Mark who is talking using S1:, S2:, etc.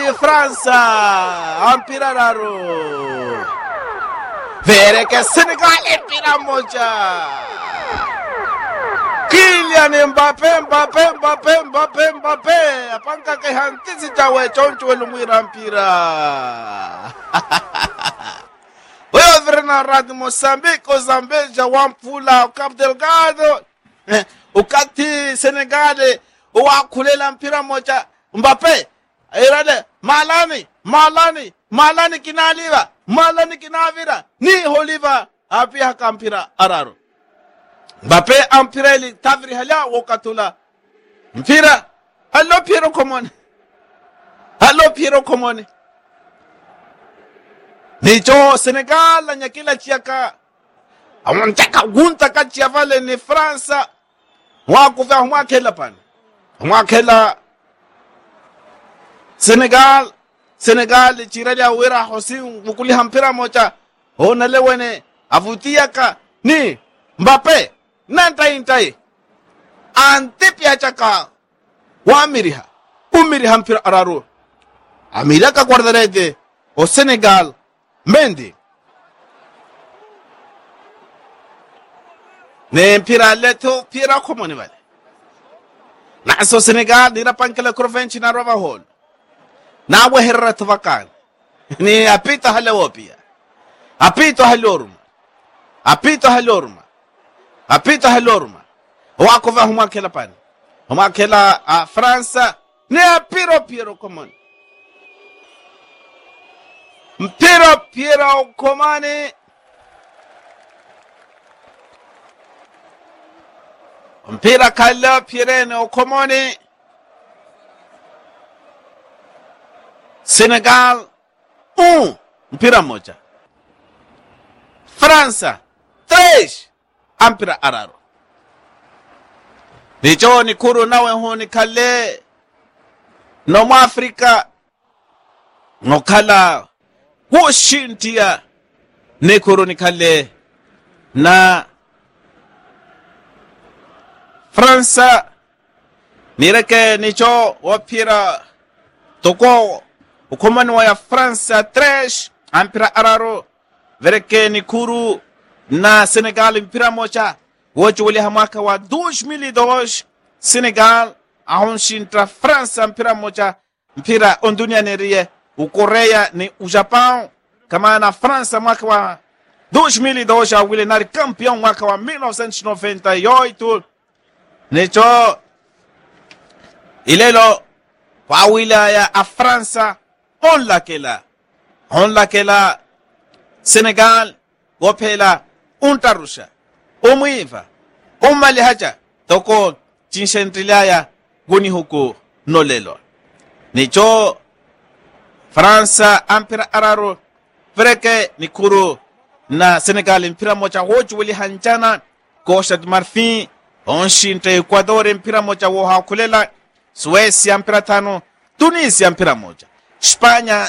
S1: Fransa ampira raru vereke Senegal mpira moja Kylian Mbappe Mbappe Mbappe Mbappe Mbappe apanka ke hantisi chawe choncho lumwira mpira wewe vrena radi Mozambique Ozambeja wampula Cabo Delgado eh, ukati Senegal wakhulela mpira moja Mbappe irade malani malani malani kinaliva malani kinavira ni holiva api haka mpira araro Mbappe ampireli tavri hala wakatula mpira allo Piero Komone allo Piero Komone nicho Senegal la nyakila chiaka awantaka gunta kati ya vale ni Fransa wakuva mwakela pana mwakela Senegal Senegal chirali awira hosi mukuli hampira mocha hona lewene avutiaka ni Mbappe nantai ntai antipya chaka wamiriha umiriha mpira araru amilaka guardarete o Senegal Mendy ne mpira leto pira komoni vale naso Senegal nira pankele krovenchi na rova hol na weherra tavakan ni apita halewo pia apito haloruma apito haloruma apito haloruma wako va huma kela pan huma kela a Fransa ne apiro piro komoni mpira pira komani mpira kalla pirene okomoni Senegal un mpira moja Fransa tres ampira araro nicho ni kuru nawe honi kalle no mu Afrika no kala woshintia ne kuru ni kalle na Fransa nireke nicho wapira toko ukomani wa ya Fransa tres ampira araro vereke ni kuru na Senegal mpira moja wote wali hamaka wa 2002 Senegal ahonshintra Fransa mpira moja mpira ondunia nerie ukorea ni ujapão kama na Fransa mwaka wa 2002 awile nari campeão mwaka wa 1998 nicho ilelo kwa wilaya ya Fransa on lakela on lakela Senegal gophela untarusha umwiva umali haja toko chinshentilaya guni huku nolelo nicho Fransa ampira araro freke nikuru na Senegal mpira moja hoju wili hanjana Costa de Marfin onshinta Ecuador mpira moja wo hakulela Suecia mpira tano Tunisia mpira moja Spanya